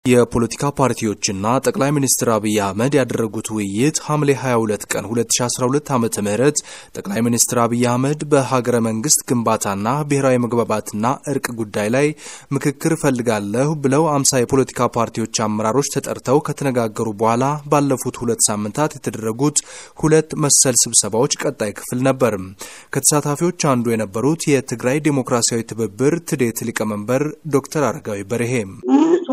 የፖለቲካ ፓርቲዎችና ጠቅላይ ሚኒስትር አብይ አህመድ ያደረጉት ውይይት ሐምሌ 22 ቀን 2012 ዓ ም ጠቅላይ ሚኒስትር አብይ አህመድ በሀገረ መንግስት ግንባታና ብሔራዊ መግባባትና እርቅ ጉዳይ ላይ ምክክር እፈልጋለሁ ብለው አምሳ የፖለቲካ ፓርቲዎች አመራሮች ተጠርተው ከተነጋገሩ በኋላ ባለፉት ሁለት ሳምንታት የተደረጉት ሁለት መሰል ስብሰባዎች ቀጣይ ክፍል ነበር። ከተሳታፊዎች አንዱ የነበሩት የትግራይ ዴሞክራሲያዊ ትብብር ትዴት ሊቀመንበር ዶክተር አረጋዊ በርሄ ውይይቱ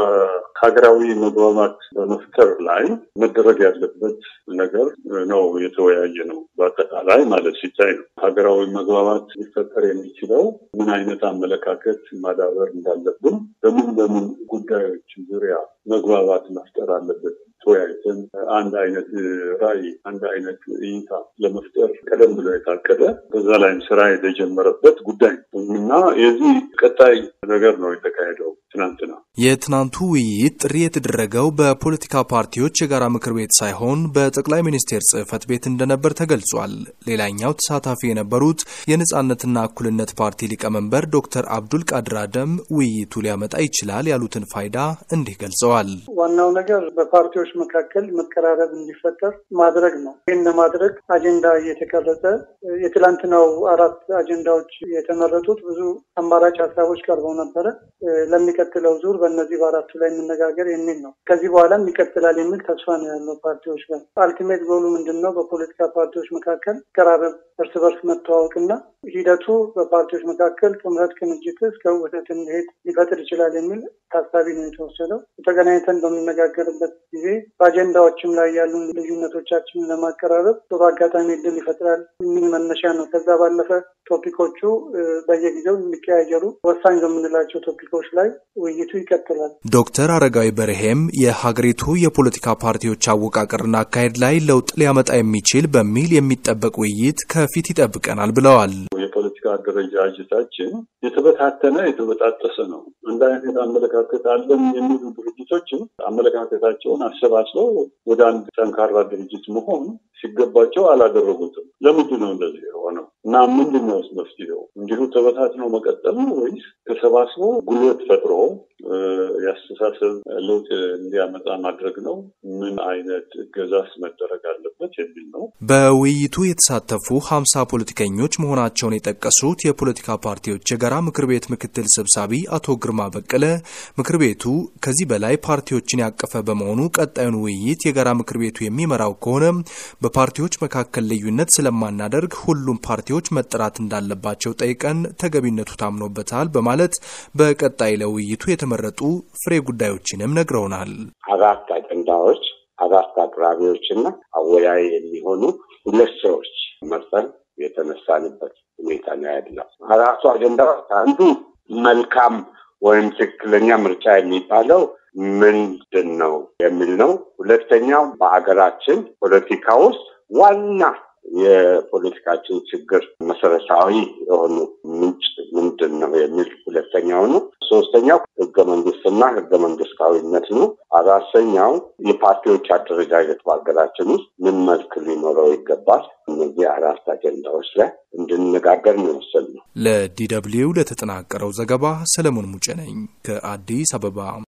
በሀገራዊ መግባባት በመፍጠር ላይ መደረግ ያለበት ነገር ነው የተወያየ ነው። በአጠቃላይ ማለት ሲታይ ነው ሀገራዊ መግባባት ሊፈጠር የሚችለው ምን አይነት አመለካከት ማዳበር እንዳለብን፣ በምን በምን ጉዳዮች ዙሪያ መግባባት መፍጠር አለበት ተወያይተን አንድ አይነት ራዕይ አንድ አይነት እይታ ለመፍጠር ቀደም ብሎ የታቀደ በዛ ላይም ስራ የተጀመረበት ጉዳይ እና የዚህ ቀጣይ ነገር ነው የተካሄደው ትናንትና። የትናንቱ ውይይት ጥሪ የተደረገው በፖለቲካ ፓርቲዎች የጋራ ምክር ቤት ሳይሆን በጠቅላይ ሚኒስቴር ጽህፈት ቤት እንደነበር ተገልጿል። ሌላኛው ተሳታፊ የነበሩት የነጻነትና እኩልነት ፓርቲ ሊቀመንበር ዶክተር አብዱል ቃድር አደም ውይይቱ ሊያመጣ ይችላል ያሉትን ፋይዳ እንዲህ ገልጸዋል። ዋናው ነገር በፓርቲዎች መካከል መቀራረብ እንዲፈጠር ማድረግ ነው። ይህን ለማድረግ አጀንዳ እየተቀረጸ የትላንትናው አራት አጀንዳዎች የተመረጡት ብዙ አማራጭ ሀሳቦች ቀርበው ነበረ። ለሚቀጥለው ዙር በእነዚህ በአራቱ ላይ የምነጋገር የሚል ነው። ከዚህ በኋላም ይቀጥላል የሚል ተስፋ ነው ያለው ፓርቲዎች ጋር። አልቲሜት ጎሉ ምንድን ነው? በፖለቲካ ፓርቲዎች መካከል ቀራረብ፣ እርስ በርስ መተዋወቅና ሂደቱ በፓርቲዎች መካከል ጥምረት፣ ቅንጅት እስከ ውህደት እንዲሄድ ሊፈጥር ይችላል የሚል ታሳቢ ነው የተወሰደው። ተገናኝተን በምነጋገርበት ጊዜ በአጀንዳዎችም ላይ ያሉ ልዩነቶቻችንን ለማቀራረብ ጥሩ አጋጣሚ እድል ይፈጥራል የሚል መነሻ ነው። ከዛ ባለፈ ቶፒኮቹ በየጊዜው የሚቀያየሩ ወሳኝ በምንላቸው ቶፒኮች ላይ ውይይቱ ይቀጥላል። ዶክተር አረጋዊ በርሄም የሀገሪቱ የፖለቲካ ፓርቲዎች አወቃቀርና አካሄድ ላይ ለውጥ ሊያመጣ የሚችል በሚል የሚጠበቅ ውይይት ከፊት ይጠብቀናል ብለዋል። የፖለቲካ አደረጃጀታችን የተበታተነ የተበጣጠሰ ነው። እንደ አይነት አመለካከት አለን የሚሉ ድርጅቶችን አመለካከታቸውን አሰባስበው ወደ አንድ ጠንካራ ድርጅት መሆን ሲገባቸው አላደረጉትም። ለምንድን ነው እንደዚህ የሆነው እና ምንድን ነው መፍትሄው? እንዲሁ ተበታትነው መቀጠል ነው ወይስ ተሰባስቦ ጉልበት ፈጥሮ የአስተሳሰብ ለውጥ እንዲያመጣ ማድረግ ነው? ምን አይነት እገዛስ መደረግ አለበት የሚል ነው። በውይይቱ የተሳተፉ ሀምሳ ፖለቲከኞች መሆናቸውን የጠቀሱት የፖለቲካ ፓርቲዎች የጋራ ምክር ቤት ምክትል ሰብሳቢ አቶ ግርማ በቀለ ምክር ቤቱ ከዚህ በላይ ፓርቲዎችን ያቀፈ በመሆኑ ቀጣዩን ውይይት የጋራ ምክር ቤቱ የሚመራው ከሆነ በፓርቲዎች መካከል ልዩነት ስለማናደርግ ሁሉም ፓርቲዎች መጠራት እንዳለባቸው ጠይቀን ተገቢነቱ ታምኖበታል በማለት በቀጣይ ለውይይቱ የተመረጡ ፍሬ ጉዳዮችንም ነግረውናል። አራት አጀንዳዎች፣ አራት አቅራቢዎችና አወያይ የሚሆኑ ሁለት ሰዎች መርጠን የተነሳንበት ሁኔታ ነው ያለው። አራቱ አጀንዳዎች አንዱ መልካም ወይም ትክክለኛ ምርጫ የሚባለው ምንድን ነው የሚል ነው። ሁለተኛው በሀገራችን ፖለቲካ ውስጥ ዋና የፖለቲካችን ችግር መሰረታዊ የሆኑ ምንጭ ምንድን ነው የሚል ሁለተኛው ነው። ሶስተኛው ህገ መንግስትና ህገ መንግስታዊነት ነው። አራተኛው የፓርቲዎች አደረጃጀት በሀገራችን ውስጥ ምን መልክ ሊኖረው ይገባል። እነዚህ አራት አጀንዳዎች ላይ እንድንነጋገር ነው የወሰንነው። ለዲ ደብልዩ ለተጠናቀረው ዘገባ ሰለሞን ሙጬ ነኝ ከአዲስ አበባ።